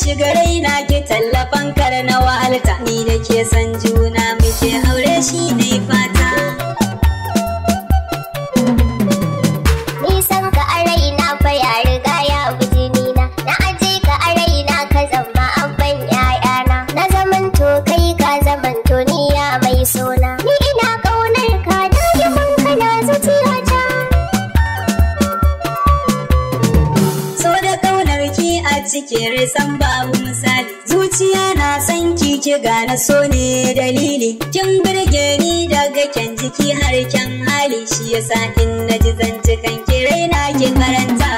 shiga raina ki tallafan kar na wahalta ni da ke san juna muke aure shi ne fata Nisan ka a raina fa ya riga ya bi jinina Na aje ka a raina ka zama abban ƴaƴana Na zamanto kai ka zamanto ni ya mai sona Ni ina ƙaunar ka da'iman kana zuciyata so da kaunar ki a cikin risan babu misali zuciya na san ki ki gane so ne dalili kin birge ni daga kyan jiki har kyan hali shi yasa in naji zantukan ki raina ki karanta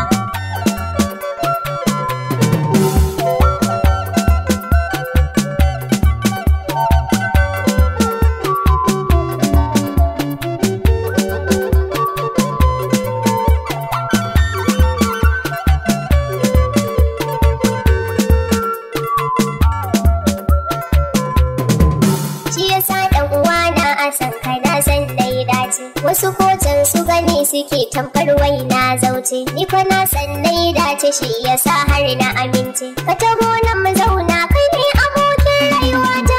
Shi yasa ɗan uwana a san ka na san dai dace Wasu kotun su gani suke tamkar wai na zauce Ni fa na san dai dace shi yasa har na amince Ka taho nan mu zauna kai ne abokin rayuwata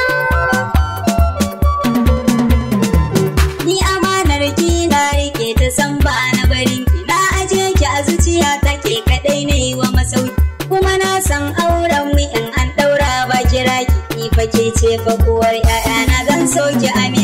Ni amanar ki na rike ta san ba na barin ki na aje ki a zuciya take kadai ne wa masauki kuma na san auren mu in an daura ba kira ki ni fa ke ce fa kuwar ƴaƴana zan so ki amin